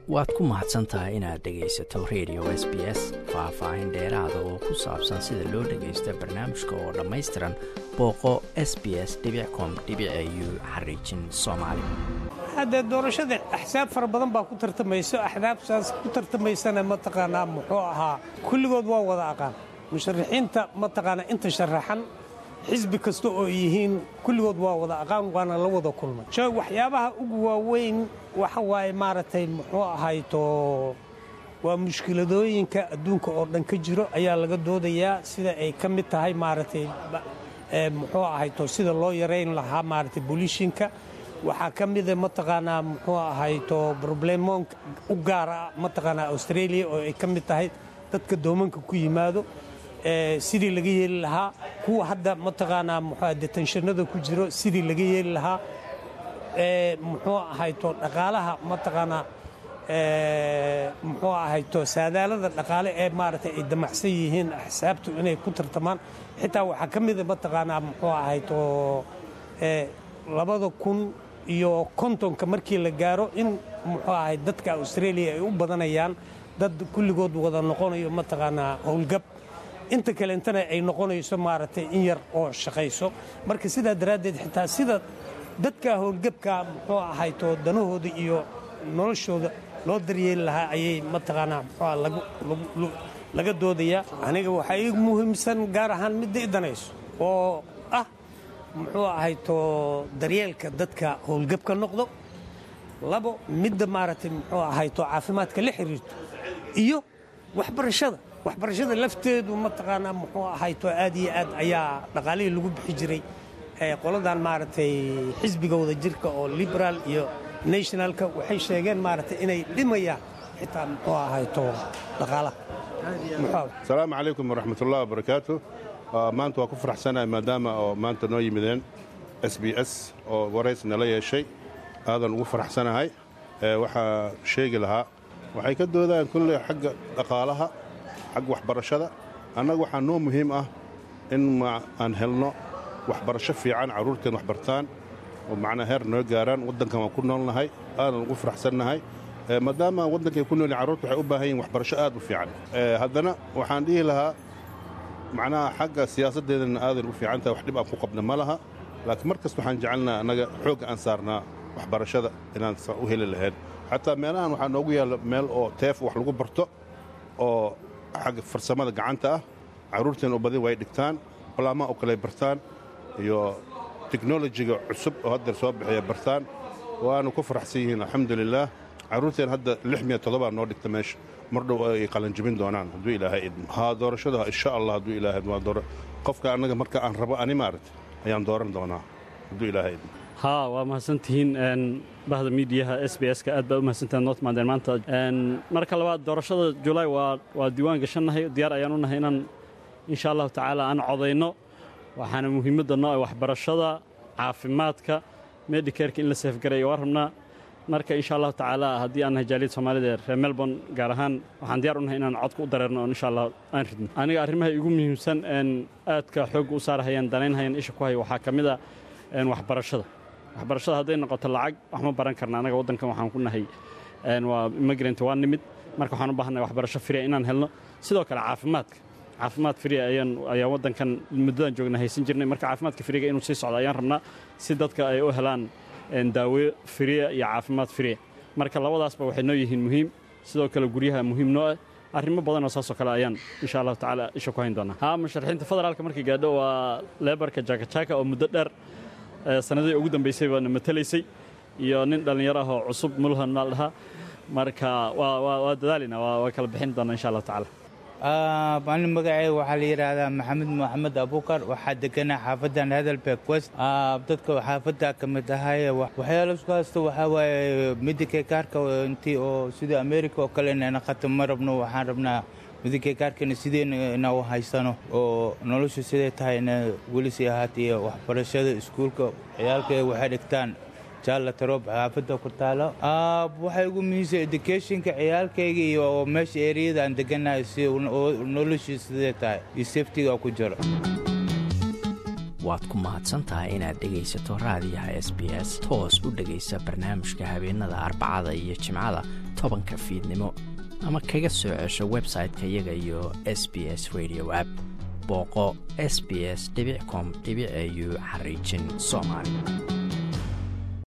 waad ku mahadsan tahay inaad dhegaysato radio s b s faah-faahin dheeraada oo ku saabsan sida loo dhagaysto barnaamijka oo dhammaystiran booqo s b s com u xariijin soomaali haddee doorashada axsaab fara badan baa ku tartamayso axdaabtaas ku tartamaysana mataqaanaa muxuu ahaa kulligood waa wada aqaan musharaxiinta mataqaanaa inta sharaxan xisbi kasta oo yihiin kulligood waa wada aqaan waana la wada kulmay sho waxyaabaha ugu waaweyn waxa waaye maaragtay muxuu ahayto waa mushkiladooyinka adduunka oo dhan ka jiro ayaa laga doodayaa sida ay ka mid tahay maaragtay muxuu ahayto sida loo yarayn lahaa maaragtay bolishinka waxaa ka mida mataqaanaa muxuu ahayto broblemoon u gaara mataqaanaa australia oo ay ka mid tahay dadka doomanka ku yimaado sidii laga yeeli lahaa kuwa hadda mataqaanaa muxuu detenshannada ku jiro sidii laga yeeli lahaa muxuu ahayto dhaqaalaha mataqaanaa muxuu ahayto saadaalada dhaqaale ee maaragtay ay damacsan yihiin axsaabtu inay ku tartamaan xitaa waxaa ka mida mataqaanaa muxuu ahayto labada kun iyo kontonka markii la gaaro in muxuu ahay dadka australia ay u badanayaan dad kulligood wada noqonayo mataqaanaa howlgab inta kaleentana ay noqonayso maaragtay in yar oo shaqayso marka sidaa daraaddeed xitaa sida dadka howlgabka muxuu ahayto danahooda iyo noloshooda loo daryeeli lahaa ayay mataqaanaa muxuu laga doodayaa aniga waxaa ii muhiimsan gaar ahaan midda i danayso oo ah muxuu ahayto daryeelka dadka howlgabka noqdo labo midda maaragtay muxuu ahayto caafimaadka la xiriirto iyo waxbarashada waxbarashada lafteedu mataqaanaa muxuu ahayto aad iyo aad ayaa dhaqaalihii lagu bixi jiray qoladan maaragtay xisbiga wada jirka oo liberaal iyo nationalka waxay sheegeen maaragtay inay dhimayaan xitaa muxuu ahayto dhaqaalaha asalaamu calaykum waraxmatullahi wabarakaatu maanta waa ku faraxsanahay maadaama oo maanta noo yimideen s b s oo warays nala yeeshay aadan ugu faraxsanahay waxaa sheegi lahaa waxay ka doodaan kulley xagga dhaqaalaha xagga waxbarashada annaga waxaa noo muhiim ah in aan helno waxbarasho fiican carruurteen waxbartaan oo macnaa heer noo gaaraan waddankan waan ku noolnahay aadan ugu faraxsannahay maadaama waddankay ku noolyihin carruurta waxay u baahan yihin waxbarasho aad u fiican haddana waxaan dhihi lahaa macnaha xagga siyaasaddeedana aadan u fiican tahay wax dhib aan ku qabna ma laha laakiin mar kasta waxaan jecelnaa annaga xoogga aan saarnaa waxbarashada inaan u heli lahayn xataa meelahan waxaa noogu yaalla meel oo teef wax lagu barto oo xagga farsamada gacanta ah carruurteen oo badin way dhigtaan balaamaha oo kale bartaan iyo teknolojiga cusub oo haddeer soo bixiya bartaan waanu ku faraxsan yihiin alxamdulilaah carruurteen hadda lix miya toddobaa noo dhigta meesha mar dhow ay qalanjibin doonaan hadduu ilaahay idmo haa doorashada insha allah hadduu ilaahay waa doora qofka annaga marka aan rabo ani maaragta ayaan dooran doonaa hadduu ilaahay idmo haa waa mahadsantihiin bahda miidiyaha s b s ka aad baad u mahadsantahay noo timaadeen maanta marka labaad doorashada julaay waa diiwaan gashannahay diyaar ayaan u nahay inaan insha allahu tacaala aan codayno waxaana muhiimadda noo ah waxbarashada caafimaadka medicareka in la seefgaray waa rabnaa marka insha allahu tacaala haddii aan nahay jaaliyad soomaalida ee reer melbourne gaar ahaan waxaan diyar u nahay inaan codka u dareerno oo insha allah aan ridno aniga arrimaha igu muhiimsan aadka xoogga u saarhayaan danaynhayaan isha ku haya waxaa ka mid a waxbarashada waxbarashada hadday noqoto lacag wax ma baran karna anaga waddankan waxaan ku nahay waa immigrant waa nimid marka waxaan u baahannahay waxbarasho fria inaan helno sidoo kale caafimaadka caafimaad fria ayaan ayaan waddankan muddadan joogna haysan jirnay marka caafimaadka friga inuu sii socdo ayaan rabnaa si dadka ay u helaan daawo fria iyo caafimaad fria marka labadaasba waxay noo yihiin muhiim sidoo kale guryaha muhiim noo ah arrimo badan oo saasoo kale ayaan insha allahu tacaala isha ku hayn doonaa haa musharaxiinta federaalka markay gaadho waa leebarka jakajaka oo muddo dheer sanadihii ugu dambaysay baana matalaysay iyo nin dhallinyaro ah oo cusub mulhan maal dhahaa marka waa dadaalina waa kala bixin doona insha allahu tacaala ani magacey waxaa la yidhaahdaa maxamed moxamed abukar waxaa deganaa xaafadan hadalbeeg west dadka xaafadda ka mid ahay waxyaala isku haysta waxaa waaye midikay kaarka intii oo sida america oo kale inayna khatam ma rabno waxaan rabnaa midikay kaarkana sideen ina u haysano oo noloshu siday tahay ina weli sii ahaata iyo waxbarashada iskuulka ciyaalka waxay dhigtaan jaalla taroob xaafadda ku taalo waxay ugu muhiimsan educationka ciyaalkayga iyo meesha eriyada aan deganahay si noloshii sidee tahay iyo safetiga ku jiro waad ku mahadsan tahay inaad dhegaysato raadiyaha s b s toos u dhegaysa barnaamijka habeenada arbacada iyo jimcada tobanka fiidnimo ama kaga soo cesho website-ka iyaga iyo s b s radio app booqo s b s com au xariijin soomaali